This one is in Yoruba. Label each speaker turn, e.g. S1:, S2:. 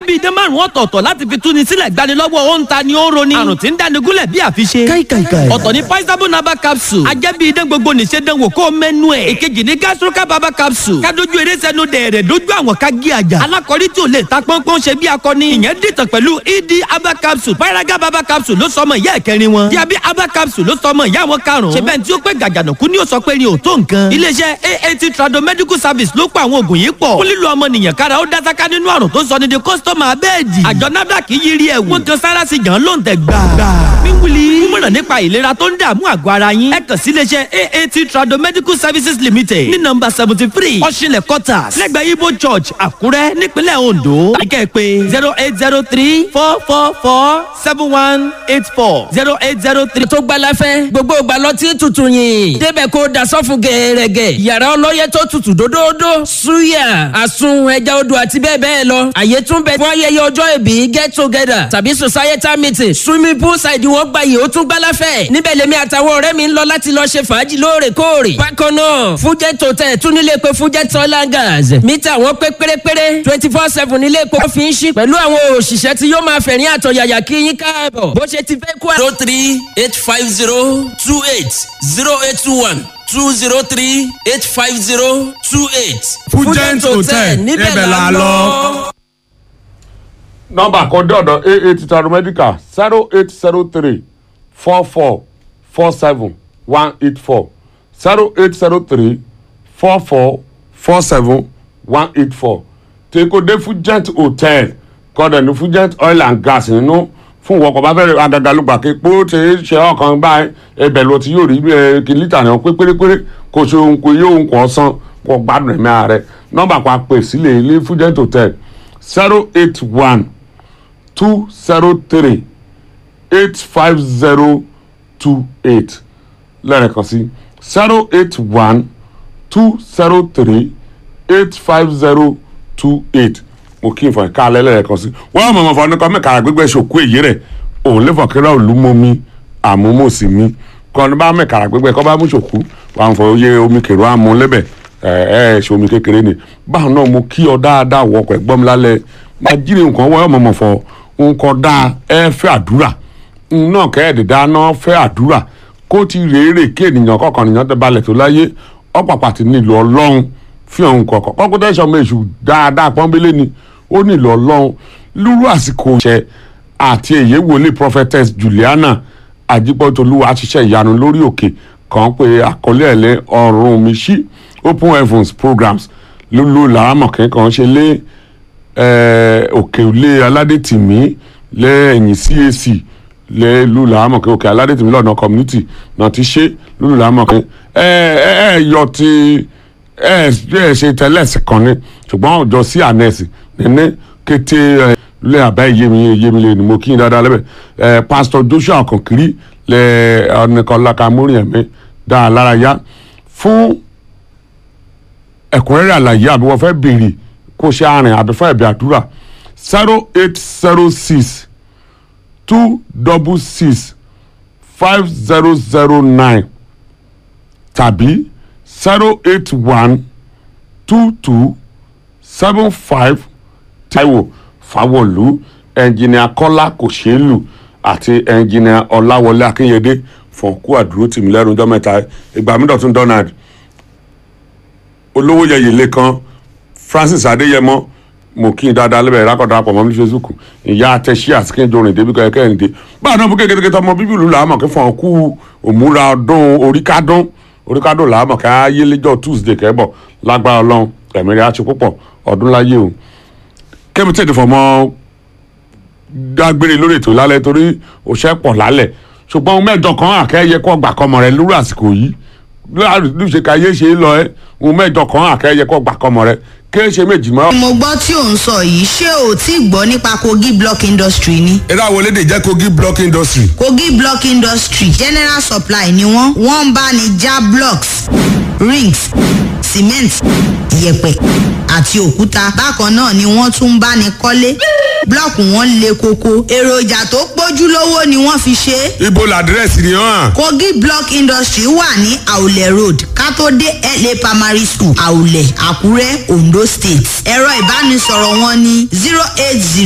S1: bíi idán márùn ọ̀tọ̀ọ̀tọ̀ láti fi túni sílẹ̀ gbanilọ́wọ́ ó ń ta ni ó ń roni àrùn tí ń dáni gúnlẹ̀ bí àfiṣe.
S2: káìkàìkàì.
S1: ọ̀tọ̀ ni paisabo naba capsule ajẹ́ bíi idán gbogbo nìṣe dánwò kó mẹ́nu ẹ̀. èkejì ni gastroca baba capsule kádojú eré sẹ́nu dẹ̀rẹ̀ dojú àwọn ká gé àjà. alákọ̀rí tí ò lè ta pọ́npọ́n ṣe bí akọni. ìyẹn dìtàn pẹ̀lú ed aba capsule paraga baba capsule ló sọmọ ìyá ẹ̀kẹrin wọn. diabi aba capsule ló sọmọ ìyá wọn karùn-ún. ṣe bẹ́ẹ̀ tí ó pé gàgànàkú ni ó sọ pé ni ò tó nǹkan. iléeṣẹ́ aat trado medical service ló pa àwọn oògùn yìí pọ̀. fún lílo ọmọnìyàn kára ó dásáká nínú àrùn tó sọ ní di kọ́sítọ́mà abẹ́ẹ̀dì. àjọ nafdac yiri ẹ̀wù. wọ́n kan sára sí gan ló ń tẹ̀ gbà. wíwúli mímọ̀ràn nípa ìlera tó ń dààmú àgọ́ ara yín. ẹ kàn sí iléeṣẹ́ aat trado medical services limited ní nọmba seventy three ọ̀ṣinlẹ̀ quarters lẹ́gbẹ̀ẹ́ ibo church àkúrẹ́ nípínlẹ̀ ondo. àyíká pé zero eight zero three four four four seven one eight four zero eight zero three.
S3: tó gbala fẹ́ gbogbo ìgbàlọ́ tí tutù yìn débẹ̀ kó dasọ́fù gẹ̀ẹ́rẹ́gẹ̀ yàrá ọlọ́yẹ tó tutù dódódó suya àsun ẹja odò àti bẹ́ẹ̀ bẹ́ẹ̀ lọ àyè tún bẹ fún ayẹyẹ ọjọ́ ìbí get together tàbí societal meeting swimming pool side wọn gba yìí ó tún gbala fẹ́ níbẹ̀ lèmi àtàwọn ọ̀rẹ́ mi ń lọ láti lọ ṣe fàájì lóòrèkóòrè bákan náà fújẹ́ tòtẹ́ tún nílé pé fújẹ́ tọ́lá gas mítà wọn pé pérépéré twenty four seven nílé epo fi ń ṣí pẹ̀lú àwọn òṣìṣẹ́ tí yóò máa fẹ̀rín àtọ̀yàyà kí yín káàbọ̀ bó ṣe ti fẹ́ kú.
S4: zero three eight five zero two eight zero eight two one two zero three eight five zero two eight.
S5: fújẹ́ǹt hotel níbẹ̀ la lọ.
S6: nọmba kan dọ̀dọ̀ aa ti taro medical zero eight zero three four four four seven one eight four zero eight zero three four four four seven one eight four tekode fugent hotel kọ́dọ̀ ní fugent oil and gas nínú fún ìwọkọ̀ bá fẹ́rẹ̀ agagalugba kí pé ó ti ṣe ọkàn báyìí ẹbẹ̀ ló ti yóò rí ẹ kí lítà náà pé pérépéré kò ṣe ohun kò yóò ohun kò san kò gbádùn ẹ̀mí ààrẹ nọ́mbà kan pè sílẹ̀ ilé fugent hotel zero eight one two zero three eight five zero two eight lẹ́ẹ̀kan sí zero eight one two zero three eight five zero two eight mo kí n fọ ẹ̀ka alẹ́ lẹ́ẹ̀kan sí wọ́n mọ̀ mọ̀ fọ ní kọ́ mẹ́ka gbégbé ṣòkú èyí rẹ̀ òun lè fọ̀kẹ́rẹ́ olúmọ́mi àmúmọ́sí mi kọ́ ní bá mẹ́ka gbégbé kọ́ bá mú ṣòkú wà ń fọ oyè omi kèrò àmú lẹ́bẹ̀ ẹ̀ ẹ̀ ṣe omi kékeré ni báwọn náà mo kí ọ dáadáa wọ ọkọ̀ ẹ̀gbọ́n mi lálẹ́ máa jíire nǹkan wọ́n mọ̀ mọ̀ fọ nǹkan dáa ẹ fẹ́ àdúrà náà kẹ́ẹ̀dẹ̀ dáná fẹ́ àdúrà kó ti rèére kí ènìyàn kọ̀ọ̀kan nìyàn tẹ balẹ̀ tó láyé ọ̀pàpà ti nílò ọlọ́run fi hàn kọ̀ọ̀kan kọ́kọ́ tẹ́sán ọmọ èṣù dáadáa pọ́nbélé ni ó nílò ọlọ́run lúrú àsìkò ìṣẹ́ àti èyí wòlé prophetess juliana àjípọ̀tolúwa ṣiṣẹ́ ìyanu lórí òkè kan pé àkọlé ẹ̀lẹ́ ọ̀run mi ṣí open heavens programs lólu làámọ̀kẹ́ kan ṣe lé òkè ilé aládètìmí lẹ́yìn cac lẹ lulu amọ̀kẹ́ òkè aládètìmí lọ́nà community náà ti ṣe lulu amọ̀kẹ́ ẹ ẹ ẹ yọ ti ẹ ẹ ṣe tẹlẹsì kan ni ṣùgbọ́n ọjọ́ sí ànẹ́sì nínú kété ẹ lẹ àbá ìyémi ìyémi lè ní mo kí n dáadáa lẹ́bẹ̀ ẹ pásítọ̀ joshua kankiri lẹ ọ̀nìkanláka múrin ẹ̀mí dáa lára yá fún ẹ̀kúnrẹ́rẹ́ àlàyé àbí wọ́n fẹ́ béèrè kó ṣe àrìn àbí fún ẹ̀bí àdúrà zero eight zero six two double six five zero zero nine tàbí zero eight one two two seven five taiwo fawolu ẹnjìnìà kọ́lá kòṣèlú àti ẹnjìnìà ọláwọlé akínyẹdé fọ̀nkú àdúró tìmí lẹ́nu ọjọ́ mẹ́ta ìgbà mídọ̀tún donald olówó yẹyẹ lẹ́kan francis adéyẹmọ mo kí n dáadáa lẹ́bẹ̀ẹ́ rákọ̀dá pọ̀ mọ́ ní facebook ìyá àtẹ̀sí àsìkèjọrin débi kọ́ ẹ̀kẹ́ ẹ̀ǹdẹ́ báyìí náà fún kékeré tọmọ bíbí ìlú làámọ̀ kí fún ọkú òmùra ọdún oríkádún oríkádún làámọ̀ kí ayéléjọ́ tuesday kẹ́bọ̀ lágbára ọlọ́run ẹ̀mí rẹ̀ á ṣe púpọ̀ ọdún láyé o kẹ́mi tètè fọmọ dágbére lórí ètò lálẹ́ torí òṣẹ́ pọ̀ lálẹ́ ṣùgbọ́n mẹ́jọ kan àkẹ́yẹ kọ́ gbà kọ́mọ rẹ lórí àsìkò yìí lóṣè ká yé ṣe é lọ ẹ ohun mẹ́jọ kan àkẹ́yẹ kọ́ gbà kọ́mọ rẹ kéé ṣe méjì mọ́.
S7: mo gbọ́ tí ò ń sọ yìí ṣé o tí gbọ́ nípa kogi block industry ni.
S5: eré àwọn elédè jẹ́ kogi block industry.
S7: kogi block industry general supply ni wọ́n wọ́n ń bá ní já blocks rings cement yẹ̀pẹ̀ àti òkúta bákan náà ni wọ́n tún ń bá ní kọ́lé blọọkù wọn le koko èròjà tó pójúlówó ni wọ́n fi ṣe é.
S5: ibo làdírẹ́sì ni hàn.
S7: kogi block industry wà ní àwùlẹ̀ road kátó-dé la primary school àwùlẹ̀ àkúrẹ́ ondo state ẹ̀rọ ìbánisọ̀rọ̀ wọn ní zero eight zero.